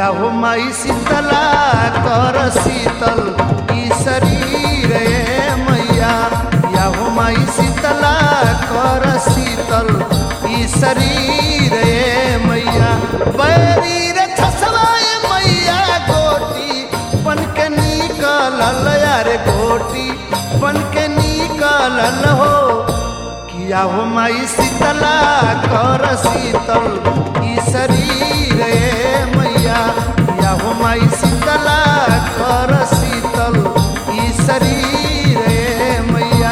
या हो माई शीतला कर शीतल ई शरीर ए मैया या हो माई शीतला कर शीतल ई शरीर ए मैया बैरी रे छसवाए मैया गोटी बन के निकलल यार गोटी बन के निकलल हो किया हो माई शीतला कर शीतल ई शरीर ए मैया किया हो माई शीतला कर शीतल ई शरीर ए मैया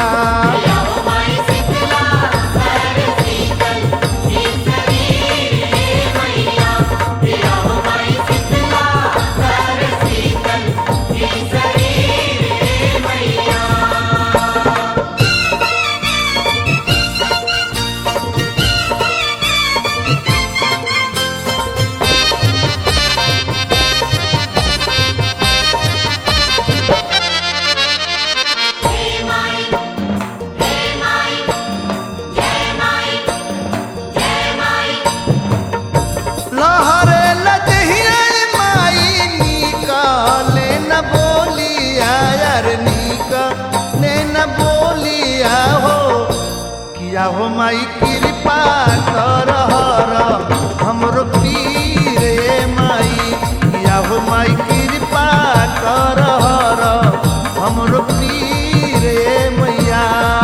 लहरे लजहिया माई निकाले न बोलिया यार निकाले न बोलिया हो किया हो माई कृपा कर हर हमरो पीर ए माई किया हो माई कृपा कर हर हमरो पीर ए मैया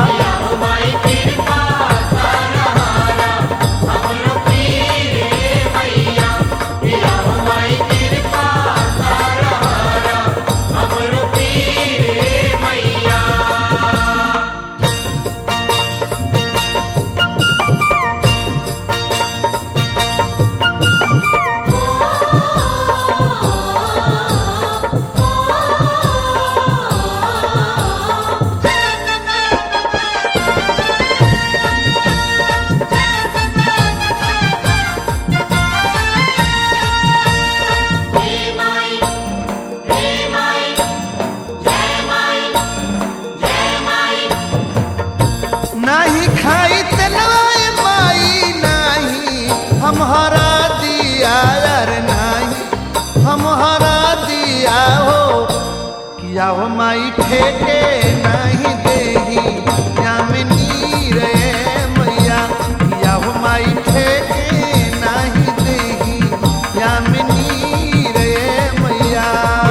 नाही खाई तेलवाए माई नाही हम हरा दिया यार नाही हम हरा दिया हो किया हो माई ठेके नहीं देही यामिनी रे मैया किया हो माई ठेके नहीं देही यामिनी रे मैया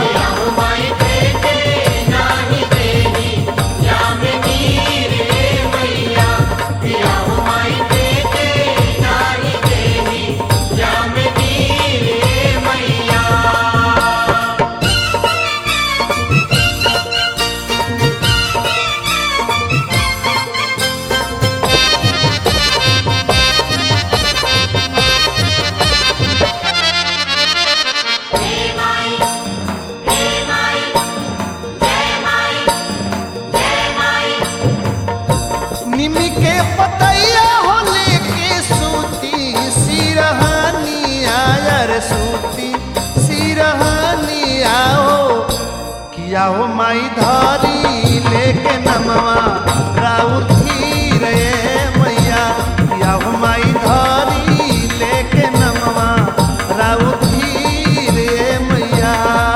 निमी के पतैया हो लेके सूती सिरहानिया यार सूती सिरहानिया हो किया हो माई धारी लेके नमवा राउथी रे मैया किया हो माई धारी लेके नमवा राउथी रे मैया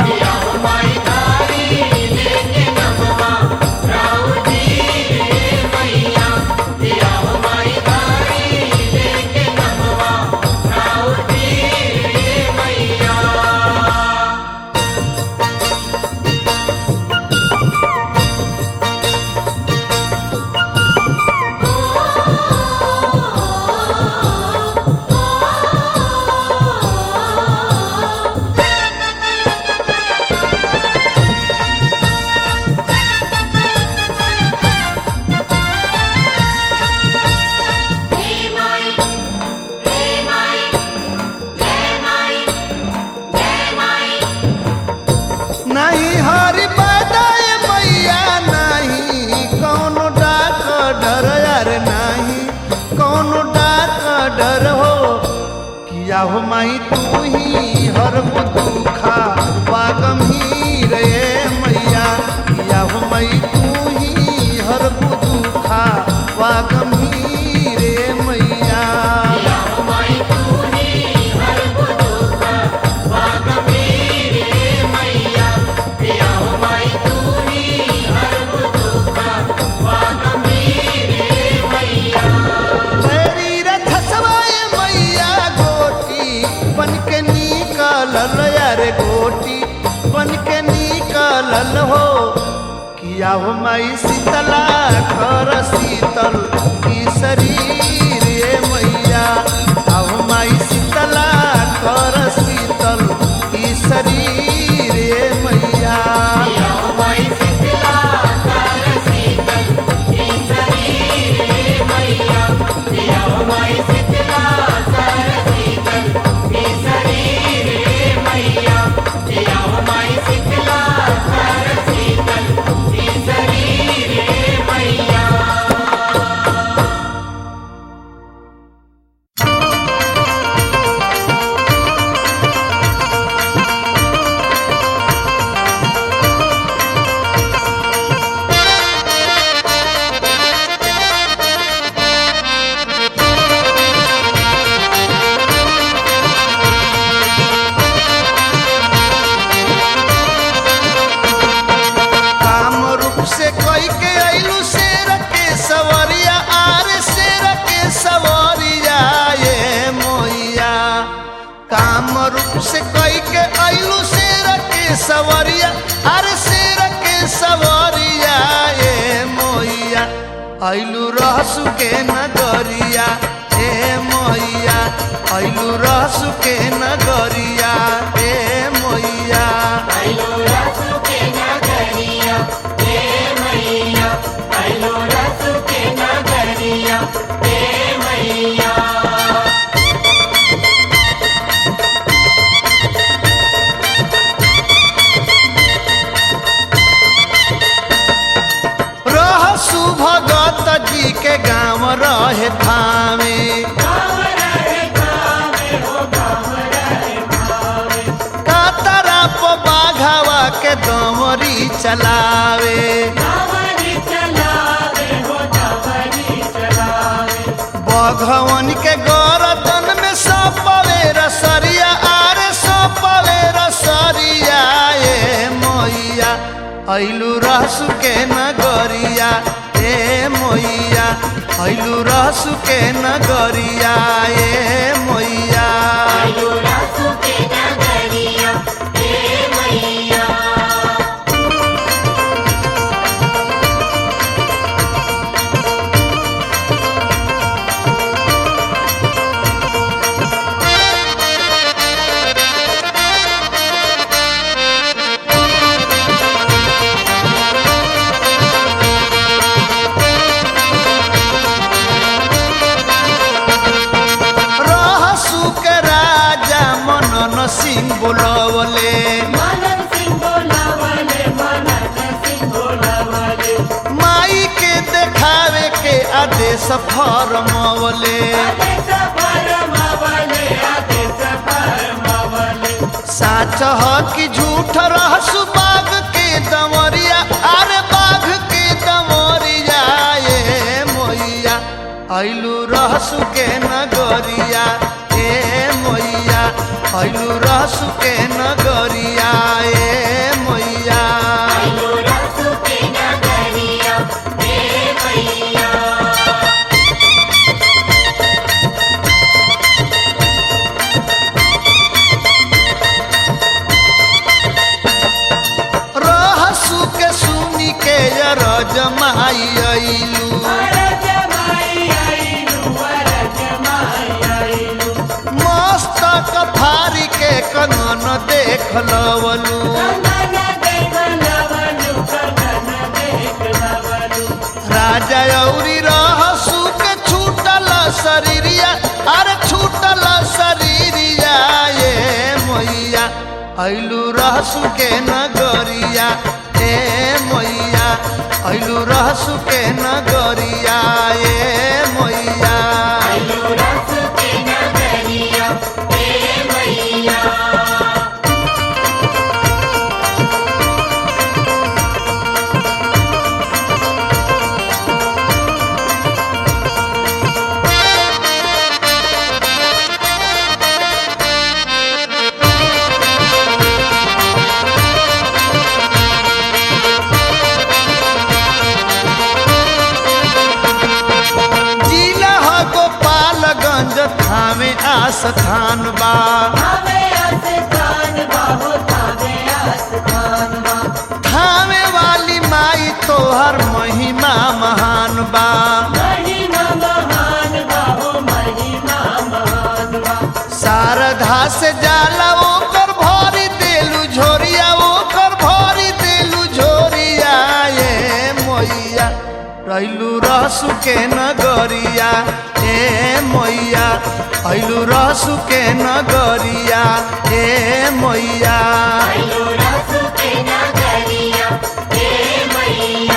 नहीं हरि बदाय मैया नहीं कौनो डाक डर यार नहीं कौनो डाक डर हो किया हो माई तू ही हर दुखा वागम ही रे मैया किया हो माई तू ही हर दुखा वागम ही रे मैया माई तू ही हर को दुख वागमे चलल हो किया हो माई शीतला कर शीतल की शरीर ए मैया आओ माई शीतला कर शीतल की शरीर ए मैया काम रूप से कोई के अइलू शेर के सवरिया आर शेर के सवरिया ये मोइया काम रूप से कोई के अइलू शेर के सवरिया आर शेर के सवरिया ये मोइया अइलू रहसु के नगरिया ए मोइया अइलू रहसु के नगरिया ए मोइया रहसु भगत जी के गाँव रहे थामे कातरा प बाघावा के दमरी चलावे बघवन के गरदन में सपवे रसरिया आरे सपवे रसरिया ए मोइया अइलू रहसु के नगरिया ए मोइया अइलू रहसु के नगरिया ए मोइया रहसु के राजा मनन सिंह बोलवले माई के देखावे के आदेश फरमवले साच ह कि झूठ रहसु बाघ के दमरिया अरे बाघ के दमरिया ए मोइया अइलू रहसु के नगरिया ए मोइया अइलू रहसु के नगरिया ए मोइया रहसु के सुनी के रजमाई अइलू मस्तक फारी के कनन देख लवलू राजा औरी रहसु के छूटल शरीरिया अरे छूटल शरीरिया ये मोइया अइलू रहसु के नगरिया ए मोइया अइलू रहसु के नगरिया ए मोइया जिला ह गोपालगंज थामे आस्थान बा तोहर महिमा महान बा महिमा महान बाहो महिमा महान बा शारदा से जाला ओकर भरी देलू झोरिया ओकर भरी देलू झोरिया ये मैया रैलू रसु के नगरिया ए मैया ऐलू रसु के नगरिया ए मैया आइलो रसु के नगरिया हे मैया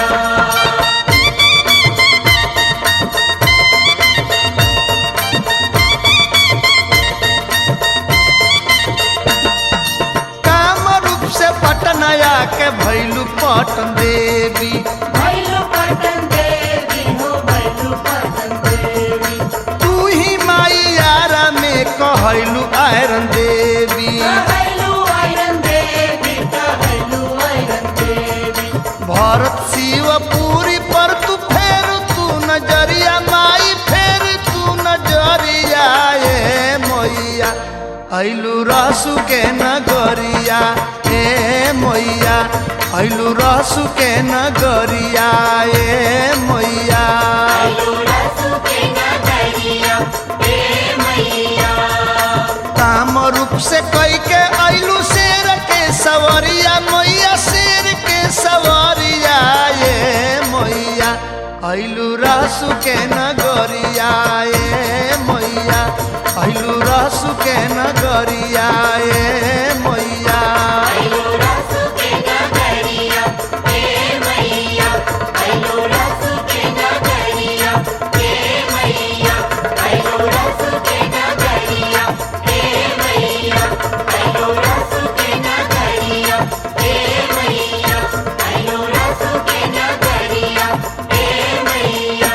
काम रूप से पटनया के भैलू पटन देवी भैलु पटन देवी हो भैलु पटन देवी तू ही माई यारा में कहलू आयरन देवी कहलु आयरन देवी कहलु आयरन देवी भरत शिव पूरी पर तू फेर तू नजरिया माई फेर तू नजरिया ए मैया ऐलू रसु के नगरिया ए मैया ऐलू रसु के नगरिया ए मैया आइलो रसु के नगरिया हे मैया काम रूप से कई के ऐलू शेर के सवरिया मैया शेर के सवरिया ये मैया ऐलू रसु के नगरिया ये मैया ऐलू रसु के नगरिया ये मैया आइलो रसु के नगरिया हे मैया आइलो रसु के नगरिया हे मैया आइलो रसु के नगरिया हे मैया आइलो रसु के नगरिया हे मैया आइलो रसु के नगरिया हे मैया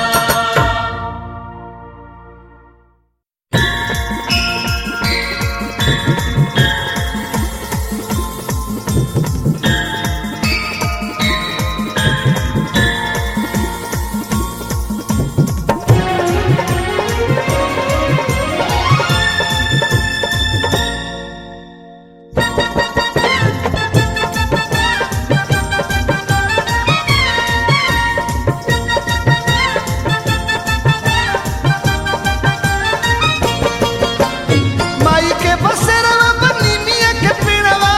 माई के बसेरवा बनिनिया के पेड़वा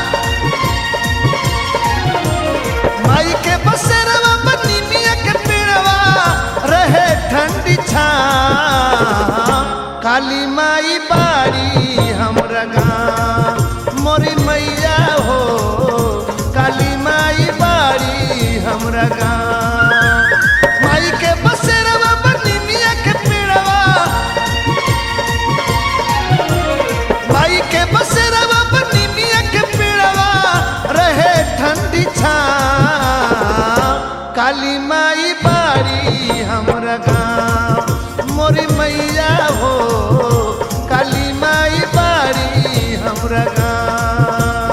माई के बसेरवा बनिनिया के पेड़वा रहे ठंडी छा काली माई बाड़ी हमरा गाँव मोरी मैया हो काली माई बाड़ी हमरा गाँव माई के बसेरवा बनिनिया के पेड़वा माई के बसेरवा बनिनिया के पेड़वा रहे ठंडी छा काली माई बाड़ी हमरा गाँव मोरी मैया हो काली माई बाड़ी हमरा गाँव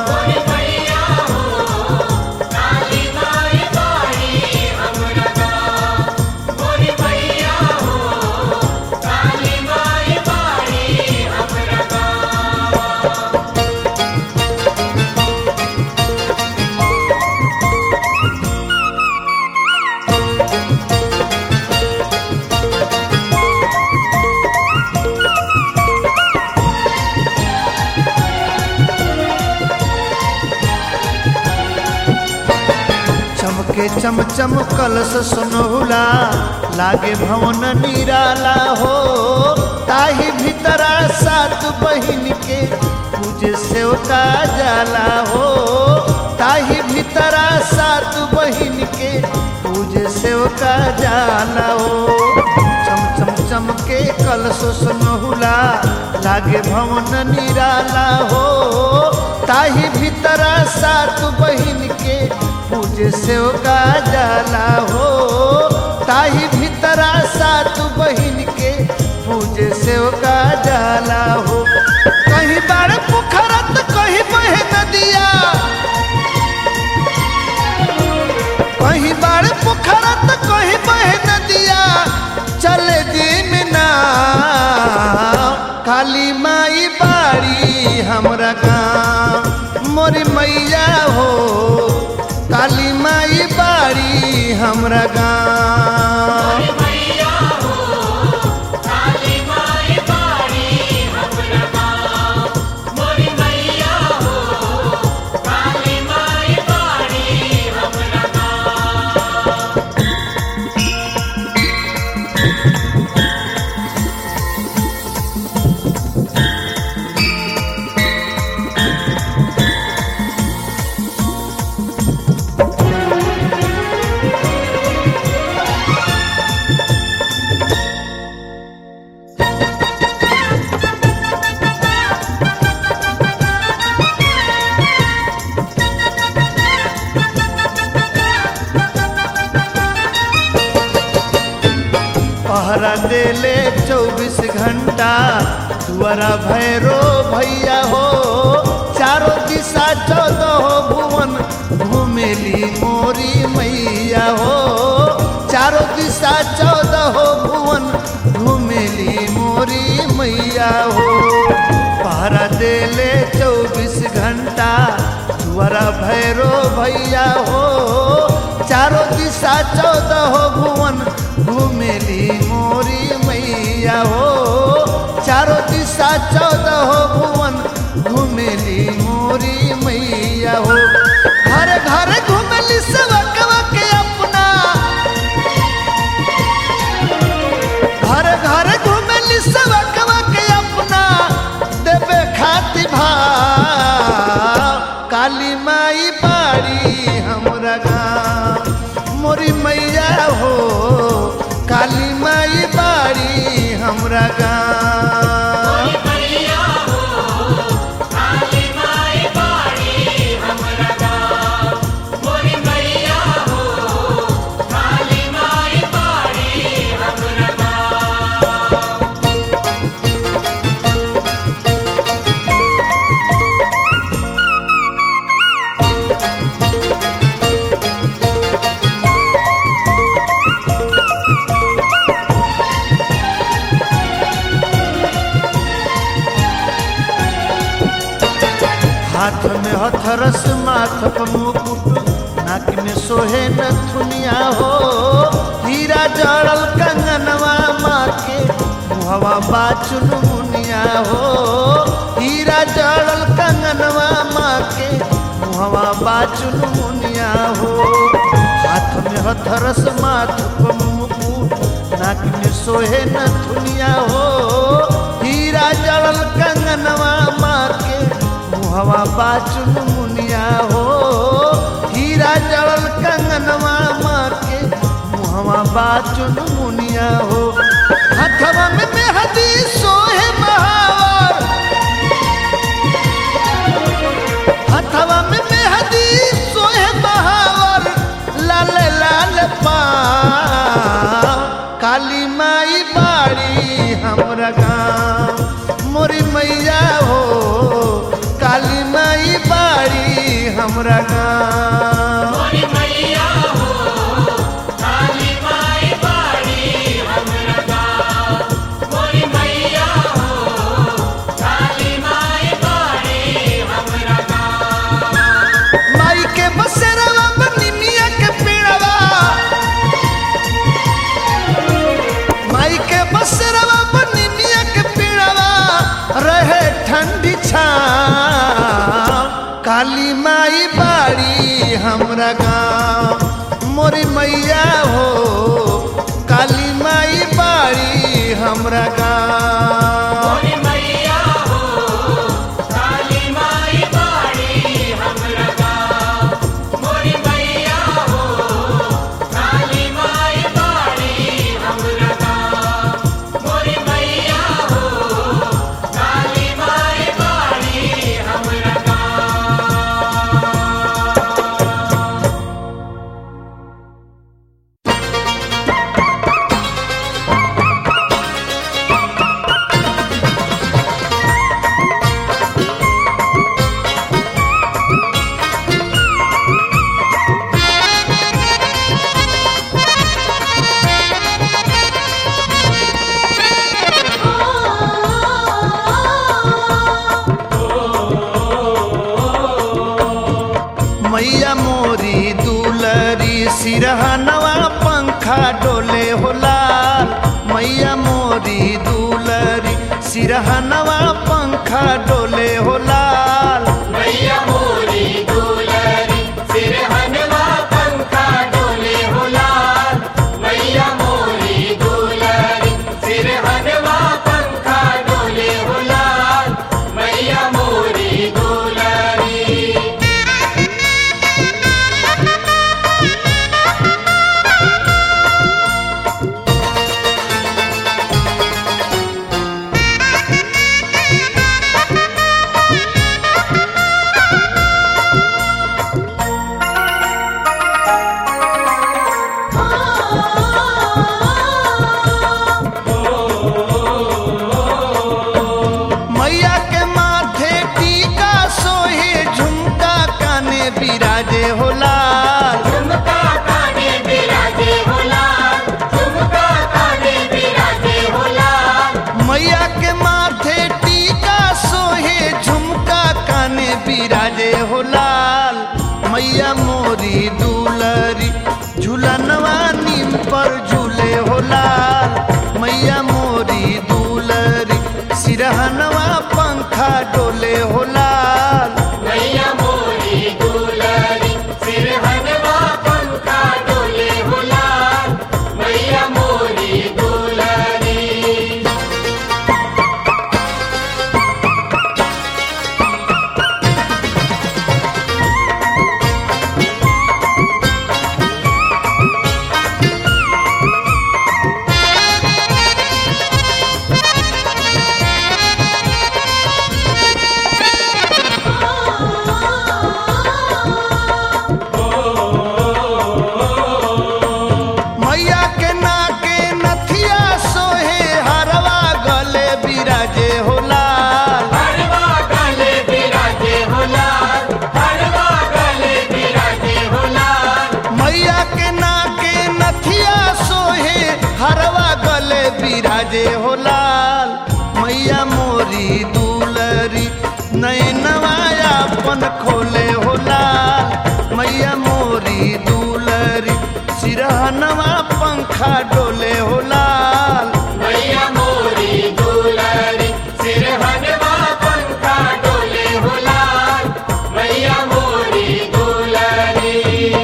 चमके चम चम कलश सुनहुला लागे भवन निराला हो ताही भीतरा सात बहिन के पूजे सेवका जाला हो ताही भीतरा सात बहिन के पूजे सेवका जाला हो चम चम चम के कलश सुनहुला लागे भवन निराला हो ताही भीतरा सात बहिन के पूजे सेवका जाला हो ताही भीतरा सात बहिन के पूजे सेवका जाला हो कहीं बाड़ पोखरत कहीं बहे नदिया कहीं बाड़ पोखरत कहीं बहे नदिया चले दिन ना काली माई बाड़ी हमरा गाँव मोर मैया हो काली माई बाड़ी हमरा गाँव मैया हो काली माई बाड़ी हमरा गाँव मोरी मैया हो काली माई बाड़ी हमरा गाँव पहरा देले चौबीस घंटा तुअरा भैरो भैया हो चारों दिशा चौदह भुवन घूमेली मोरी मैया हो चारों दिशा चौदह भुवन घूमेली मोरी मैया हो पहरा देले चौबीस घंटा तुअरा भैरो भैया हो चारों दिशा चौदह भुवन घूमेली मोरी मैया हो चारों दिशा चौदह भुवन घूमेली मोरी मैया हो घर घर घूमेली सबकवा के अपना घर घर घूमेली सबकवा के अपना देवे खातिर भाव काली माई बाड़ी हमरा गाँव मोरी मैया हो काली माई बाड़ी हमरा गाँव मैया हो काली माई बाड़ी हमरा गाँव मोरी मैया हो काली माई बाड़ी हमरा गाँव हाथ में हथरस माथ पर मुकुट नाक में सोहे नथुनिया हो हीरा जड़ल कंगनवा माँ के मुहवा बाचुन मुनिया हो हीरा जड़ल कंगनवा माँ के मुहवा बाचुन मुनिया हो हाथ में हथरस माथ पर मुकुट नाक में सोहे नथुनिया हो हीरा जड़ल कंगनवा माँ के मुहवा बाचुन मुनिया हो हीरा जड़ल कंगनवा माँ के मुहवा बाचुन मुनिया हो हथवा में मेहदी सोहे महावर हथवा में मेहदी सोहे महावर लाल लाल पाव काली माई बाड़ी हमरा गाँव मोरी मैया हो काली माई बाड़ी हमरा गाँव मोरी मैया हो काली माई बाड़ी हमरा गाँव मोरी मैया हो काली माई बाड़ी हमरा गाँव माई के बसेरवा बनिमिया के पेड़वा माई के बसेरवा बनिमिया के पेड़वा रहे ठंडी छाव काली माई बाड़ी हमरा गाँव मोरी मैया हो काली माई बाड़ी हमरा गाँव मोरी मैया हो काली माई बाड़ी हमरा गाँव मोरी मैया हो काली माई बाड़ी हमरा गाँव मोरी मैया हो काली माई बाड़ी हमरा गाँव मैया मोरी दुलरी सिरहनवा पंखा डोले हो लाल मैया मोरी दुलरी सिरहनवा पंखा डोले हो लाल मैया मोरी दुलरी सिरहनवा पंखा डोले हो लाल मैया मोरी दुलरी सिरहनवा पंखा डोले हो लाल मैया मोरी दुलरी मैया के माथे टीका सोहे झुमका काने बिराजे हो लाल झुमका काने बिराजे हो लाल झुमका काने बिराजे हो लाल मैया के माथे टीका सोहे झुमका काने बिराजे हो लाल मैया मोरी दुलरी झूलनवा नीम पर झूले हो लाल मैया मोरी दुलरी सिरहनवा पंखा डोले हो लाल मैया मोरी दुलरी सिरहनवा पंखा डोले हो लाल मैया मोरी दुलरी मैया के नाके नथिया सोहे हरवा गले बिराजे हो लाल हरवा गले बिराजे हो लाल हरवा गले बिराजे हो लाल मैया के नाके नथिया सोहे हरवा गले बिराजे हो लाल मैया मोरी दुलरी नैनवा अपन खोले हो लाल मैया मोरी दुलरी सिरहनवा पंखा डोले हो लाल मैया मोरी दुलरी सिरहनवा पंखा डोले हो लाल मैया मोरी दुलरी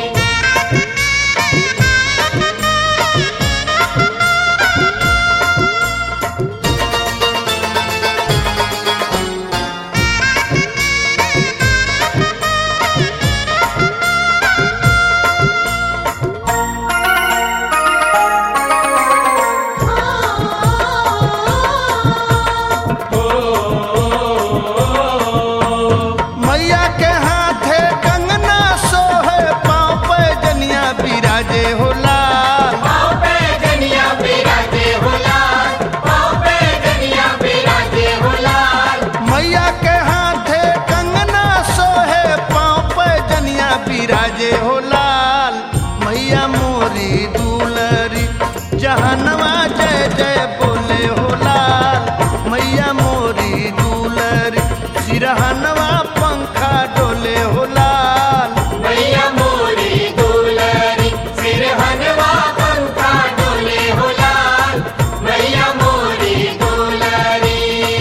मैया के हाथे कंगना सोहे पाँव पे जनिया बिराजे हो लाल पाँव पे जनिया बिराजे हो लाल पाँव पे जनिया बिराजे हो लाल मैया के हाथे कंगना सोहे पाँव पे जनिया बिराजे हो लाल मैया मोरी दुलरी जहनवा जय जय बोले हो लाल मैया मोरी दुलरी सिरहनवा पंखा डोले हो लाल मैया मोरी दुलरी सिरहनवा पंखा डोले हो लाल मैया मोरी दुलरी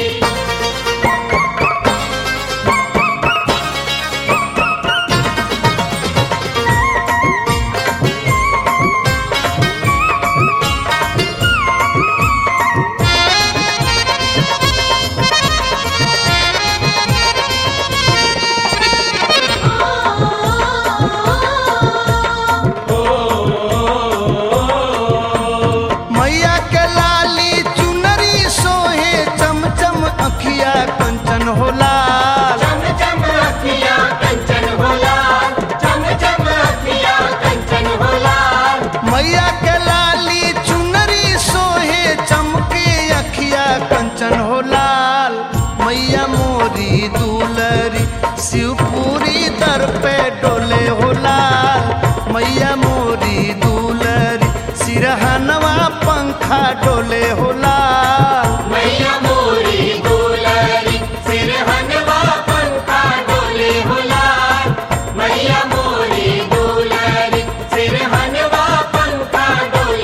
मैया के लाली चुनरी सोहे चमचम अखिया कंचन हो लाल चम चम अखियाँ कंचन हो लाल चम चम अखियाँ कंचन हो लाल मैया के लाली चुनरी सोहे चमके अखिया कंचन हो लाल मैया मोरी दुलरी शिवपुरी दर पे डोले हो लाल मैया मोरी दुलरी सिरहनवा पंखा डोले हो लाल मैया मोरी दुलरी सिरहनवा पंखा डोले हो लाल मैया मोरी दुलरी सिरहनवा पंखा डोले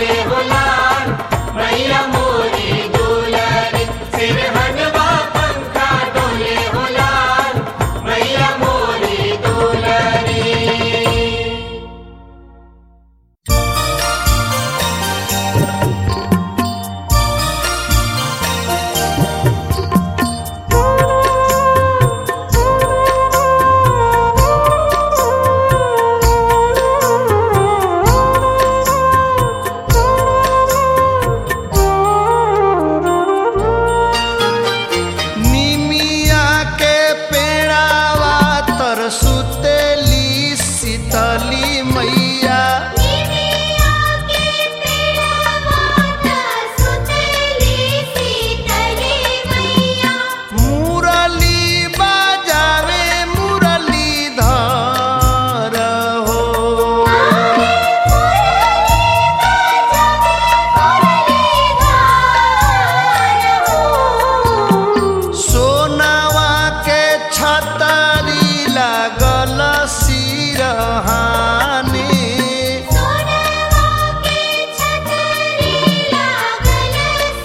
सिरहानी सोनवा के छतरी लागल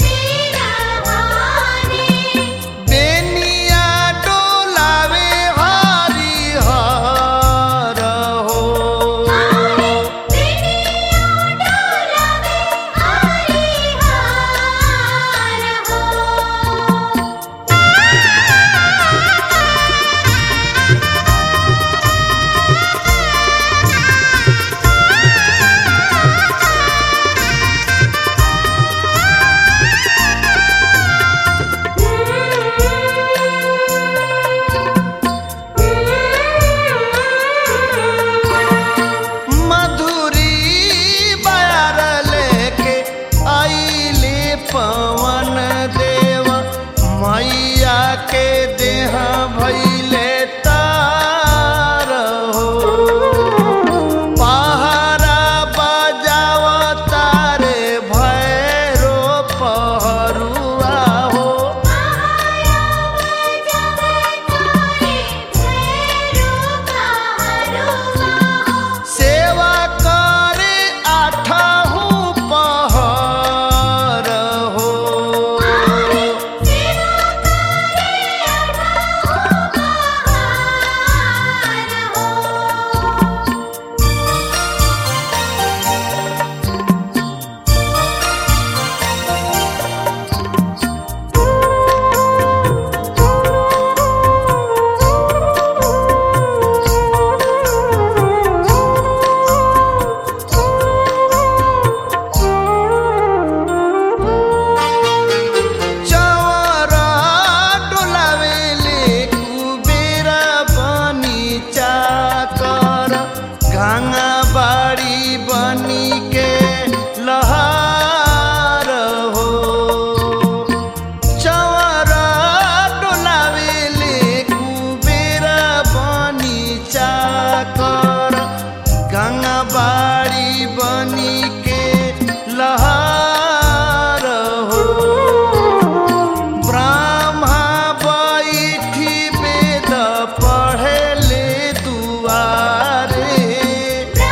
सिरहानी बेनिया डोलावे हरि हर हो बिनिया डोलावे हरि हार हो मधुरी बयार लेके आइले पवन देव मैया के देह भैले तार हो पहरा बजाव तारे भैरो पहरुआ हो सेवा करे आठहु पहर हो चवर डोलावेले कुबेर बनी चाकर गंगा बाड़ी बनी के लहार हो चवर डोलावेले कुबेर बनी चाकर गंगा बाड़ी बनी के लहार हो ब्रह्मा बैठी वेद पढ़ले दुआरे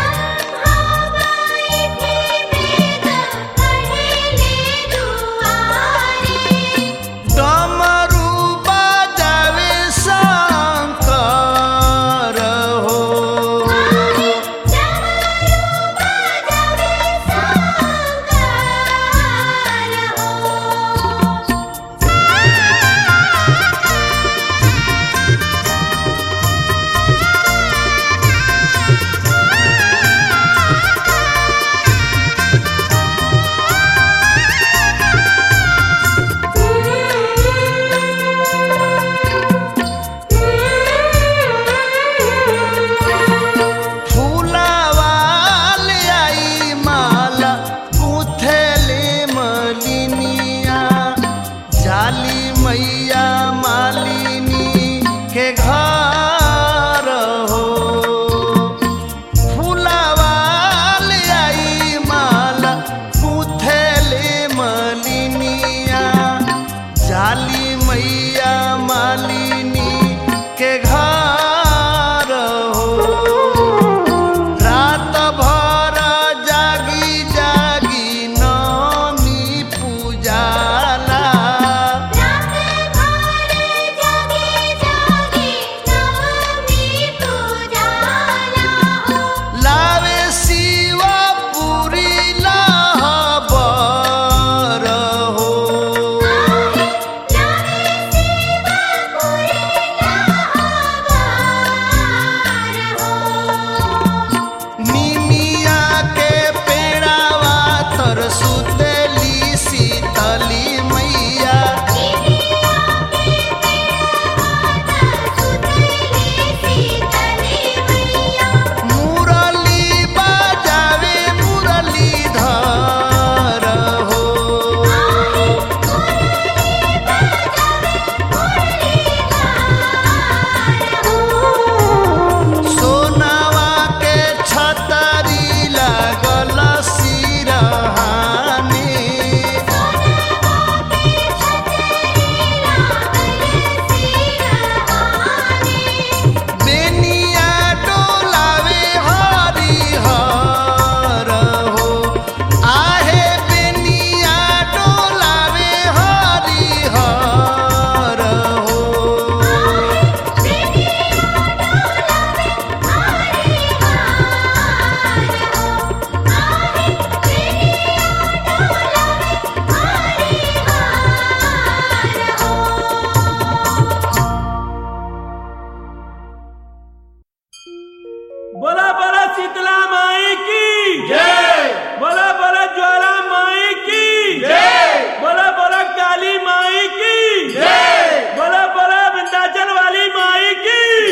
शीतला माई की जय बोला बोला ज्वाला माई की जय बोला बोला काली माई की जय बोला बोला विंध्याचल वाली माई की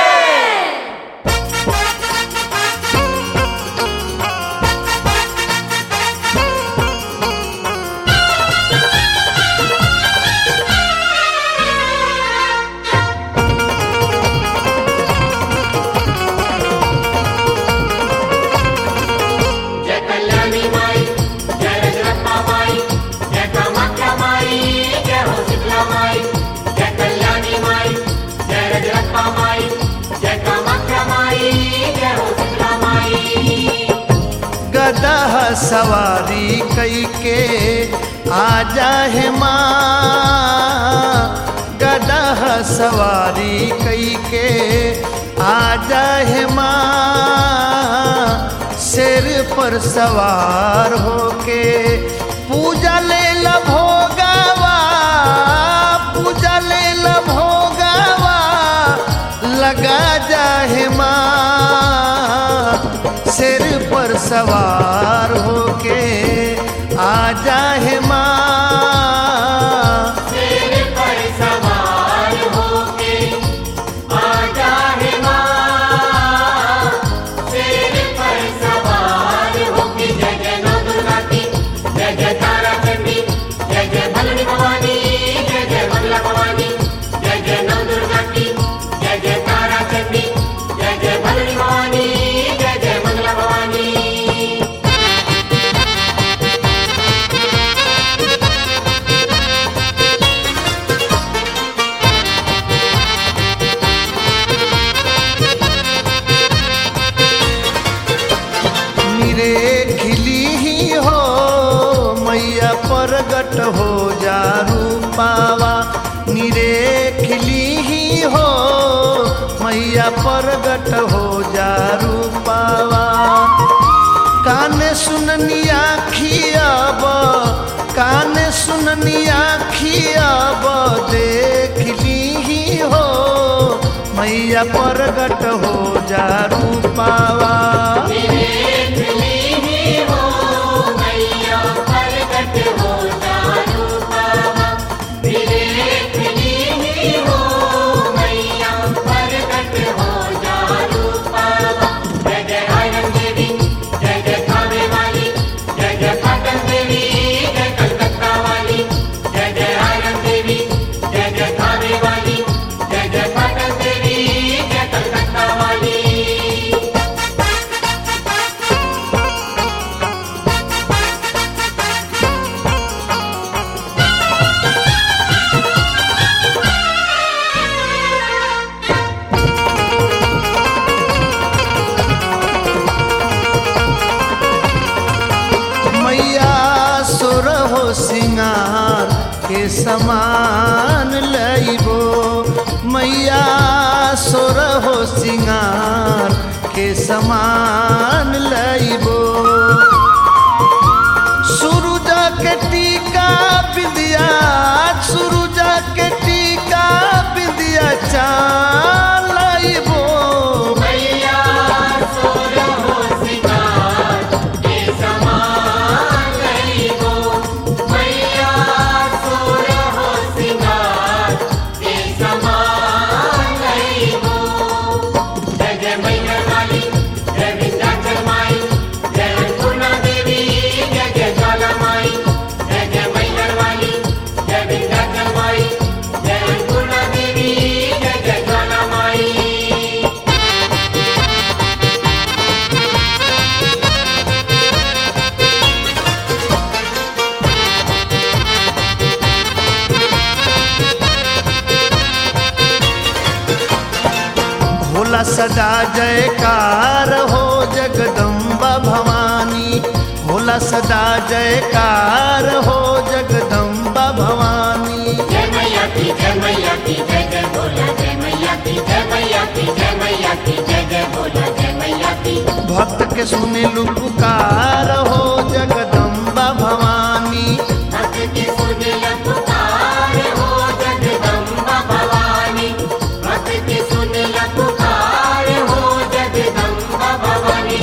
जय कल्याणी माई जय रजरप्पा माई जय कामाख्या माई जय हो शीतला माई जय कल्याणी माई जय रजरप्पा माई जय कामाख्या माई जय हो शीतला माई गदा सवारी कई के आजा है माँ गदा सवारी कई के आजा है माँ सिर पर सवार होके पूजा ले भोगावा पूजा ले भोगावा लगा जाहे माँ सिर पर सवार होके आ जाहे माँ सिर पर सवार होके आजा है माँ सिर पर सवार होके जय जय नौ दुर्गा की जय जय तारा चंडी जय जय भलनी भवानी जय जय मंगला भवानी जय जय नौ दुर्गा की जय जय तारा चंडी जय जय भलनी भवानी जय जय मंगला भवानी निरे खिली ही हो मैया प्रगट हो जा रूपावा निरे खिली ही हो मैया प्रगट हो जा रूपावा कान सुननिया खियाब कान सुननिया खियाब देख ली ही हो मैया प्रगट हो जा रूपावा जय जय पाटन देवी जय कलकत्ता वाली मैया सुर हो सिंगार के समान लइबो मैया सुर हो सिंगार के समान लइबो सूरज के टीका बिंदिया सूरज के टीका बिंदिया चालइबो मैया सोर हो सिंगार के समान लइबो मैया सोर हो सिंगार के समान लइबो जय जय मैया वाली जय विंध्याचल माई जय अन्नपूर्णा देवी जय जय ज्वाला माई जय जय मैया वाली जय विंध्याचल माई जय अन्नपूर्णा देवी जय जय ज्वाला माई भोला सदा जयकार हो जगदम्बा भवानी भोला सदा जयकार हो जगदम्बा भवानी जय मैया की जय मैया की जय जय बोला जय मैया की जय मैया की जय मैया की जय जय बोला जय मैया की भक्त के सुने लु पुकार हो जगदम्बा भवानी भक्त की सुन ल पुकार हो जगदम्बा भवानी भक्त की सुन ल पुकार हो जगदम्बा भवानी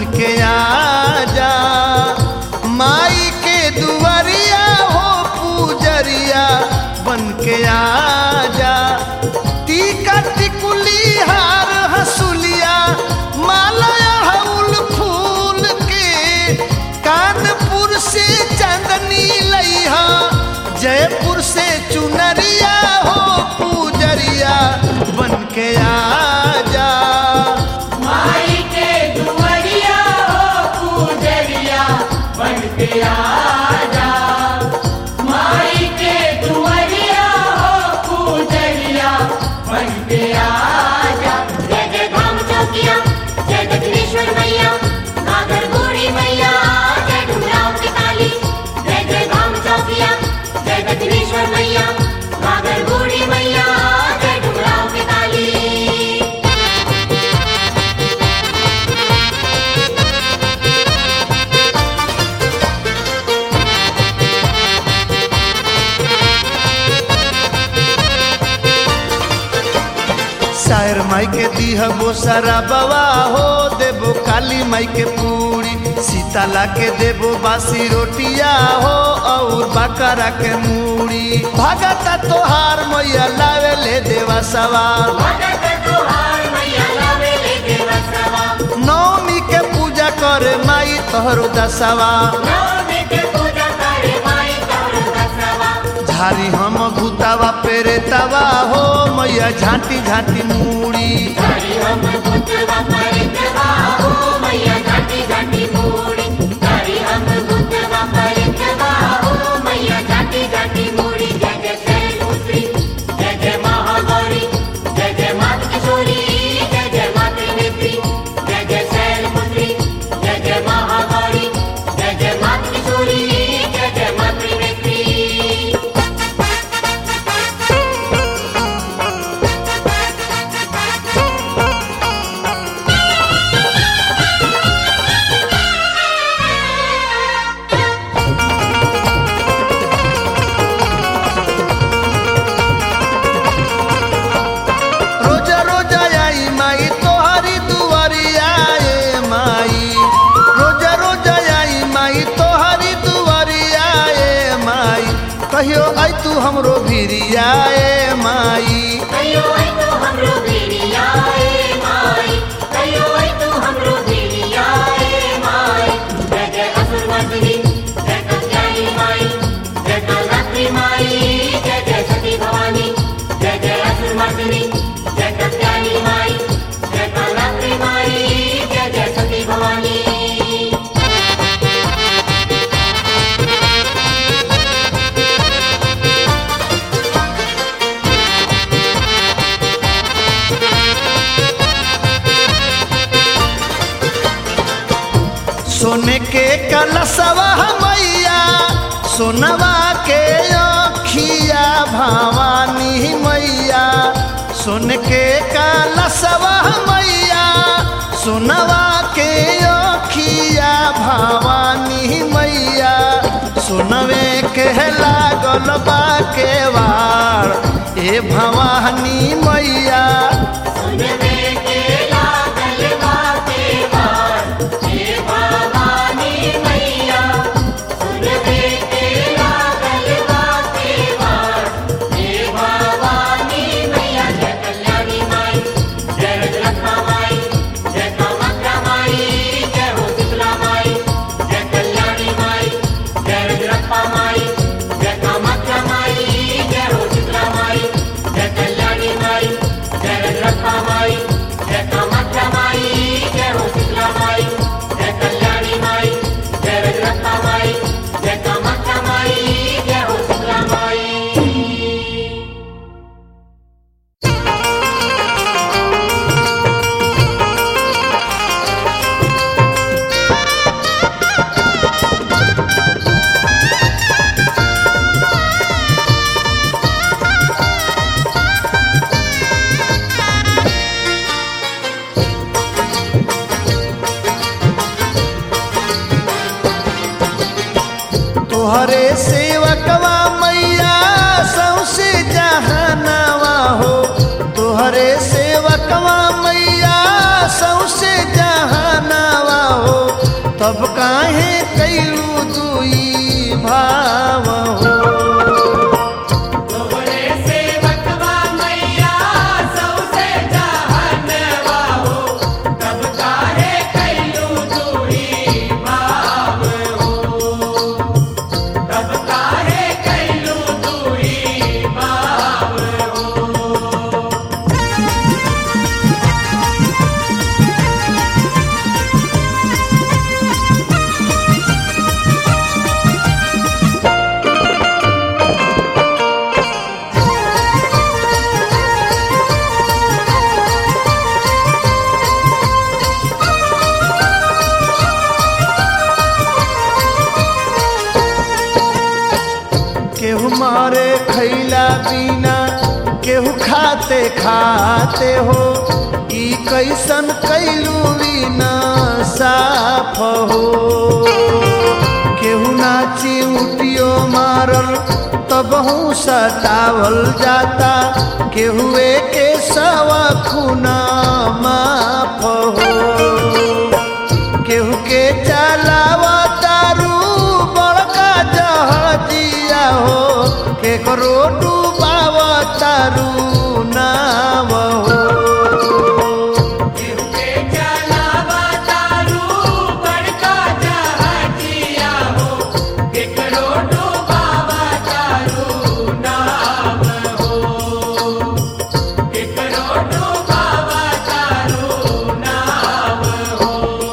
के आजा माई के दुआरिया हो पूजरिया बन के आजा टीका टिकुली हार हसुलिया माला हउल फूल के कानपुर से चांदनी लइहा जयपुर से चुनरिया हो पूजरिया बन के आजा माई के दुआरिया हो पूजरिया बन के आजा माई के दुआरिया हो पूजरिया बन के आजा जय जय धाम चौकिया जय दक्षिणेश्वर मैया नागर गोरी मैया जय डुमराव की ताली जय जय धाम चौकिया जय दक्षिणेश्वर मैया नागर गोरी मैया जय डुमराव की ताली शायर माई के दीह वो सारा बवा हो देबो काली माई के पूरी सीताला के देबो बासी रोटिया हो और बकरा के मूड़ी भगता तोहार मैया लावे ले देवा सवार भगत तोहार मैया लावे ले देवा सवा नवमी के पूजा करे माई तोहरो दसवा नवमी के पूजा करे माई तोर दसवा झारी हम भूतावा पेरे तवा हो मैया झांटी झांटी मूड़ी हरि हम बुद्धवा परितवा हो मैया घाटी घाटी मोड़ी हरि हम बुद्धवा परितवा हो मैया घाटी घाटी मोड़ी जय जय शैलपुत्री जय जय महागौरी जय जय मात किशोरी जय जय मात नेत्री जय जय शैलपुत्री जय जय महागौरी जय जय मात किशोरी जय जय मात नेत्री रोजा रोजा आई माई तोहरी दुआरिया ए माई रोजा रोजा आई माई तोहरी दुआरिया ए माई कहियो आई तू हमरो भिरिया ए माई कहियो आई तो हमरो बेरिया ए माई कहियो आई तो हमरो बेरिया ए माई जय जय असुर मर्दिनी जय कल्याणी माई जय कालरात्रि माई जय जय सती भवानी जय जय असुर मर्दिनी जय कल्याणी माई जय कालरात्रि माई जय जय सती भवानी सोने के कलसवा मैया सोनवा के अखिया भवानी मैया सोन के कलसवा मैया सोनवा के अखिया भवानी मैया सोनवे के लागल बा के वार ए भवानी मैया सुनवे के लागल बाते बार हे भवानी मैया सुनवे के लागल बाते बार हे भवानी मैया जय कल्याणी माई जय रजरत्ना माई जय कामाख्या माई जय हो शीतला माई जय कल्याणी माई जय रजरत्ना माई जय कामाख्या माई जय हो शीतला माई जय कल्याणी माई जय रजरत्ना माई जय कामाख्या माई जय हो शीतला माई जय कल्याणी माई जय रजरत्ना माई जय कामाख्या माई जय हो शीतला माई तोहरे सेवकवा मैया सौसे जहानवा हो तोहरे सेवकवा मैया सौसे जहानवा हो काहे कैलू दुई भाव हो तोहरे सेवकवा मैया सौसे जहनवा हो तब काहे कैलू दूरी भाव हो तब काहे कैलू दूरी भाव हो केहू मारे खैला बिना केहू खाते खाते हो ई कैसन कैलू बिना साफ हो केहू नाची उटियो मारल तबहू सतावल जाता केहू के सवा खुना माफ हो केहू के चलावा तारू बड़का जहाजिया हो केकरो डूबावा तारू नाव हो के चलावा तारू बड़का जहाजिया हो केकरो डूबावा तारू नाव हो केकरो डूबावा तारू नाव हो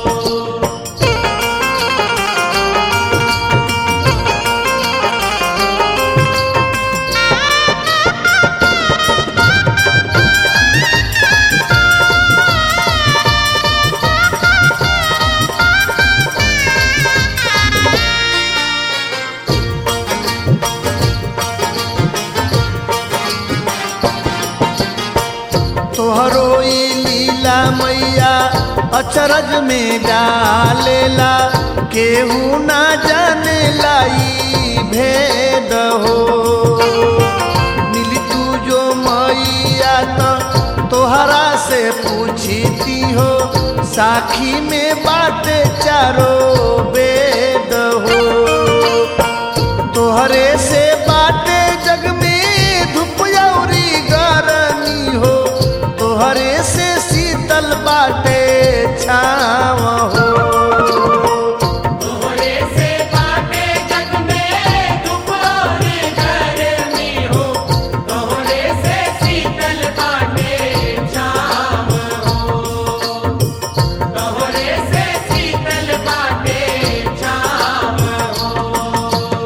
तोहरो ई लीला मैया अचरज में डालेला केहू ना जाने लाई भेद हो मिली तू जो मैया तो तोहरा से पूछती हो साखी में बाटे चारो वेद हो तोहरे से बाटे जग में धूप औरी गरमी हो तोहरे से शीतल बाटे छाव हो तोहरे से बाटे जग में धूप और गर्मी हो तोहरे से शीतल बाटे छाव हो तोहरे से शीतल बाटे छाव हो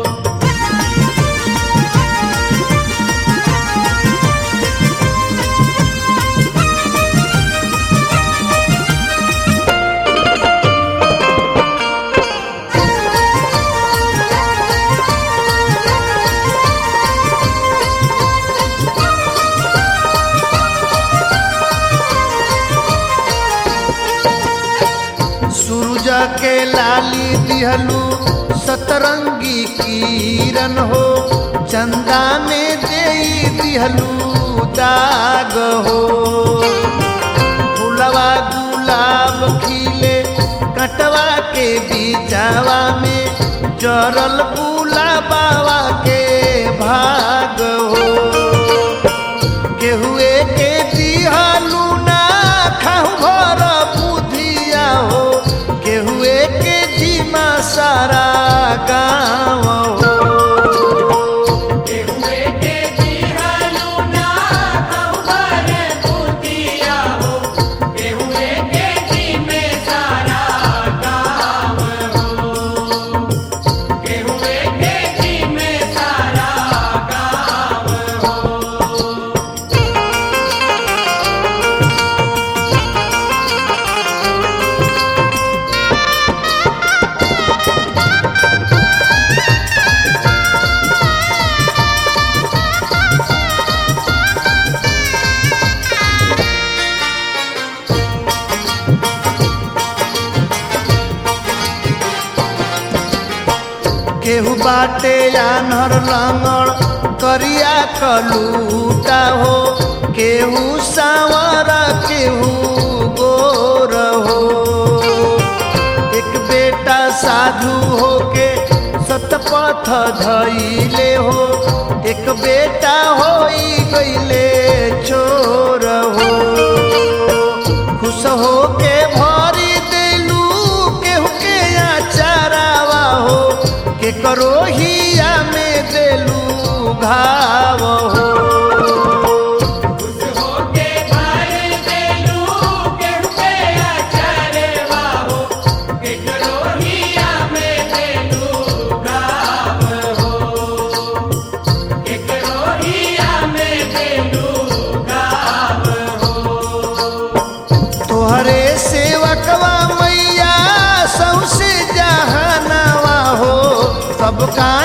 सूरज के लाली दिहलू सतरंगी किरण हो चंदा में दे दिहलू दाग हो फूलवा गुलाब खिले कटवा के बीचावा में जरल गुलाबावा के भाग हो केहुए के दिहलू ना खाऊ भर बुधिया हो केहुए के जीमा सारा गाँव हो केहुए के दिहलू ना खबर बुधिया हो केहुए के जी में सारा गाँव हो केहुए के जी में सारा गाँव हो केहू बाटे आनर लंगड़ करिया कलूटा हो केहू सावर केहू गोर हो एक बेटा सा साधु होके सतपथ धैले हो एक बेटा होई गईले चोर हो खुश होके भरी देलू केहू के आचारावा हो के करो हिया में देलू घाव हो तोहरे सेवकवा मैया सौसे जहानवा हो सबका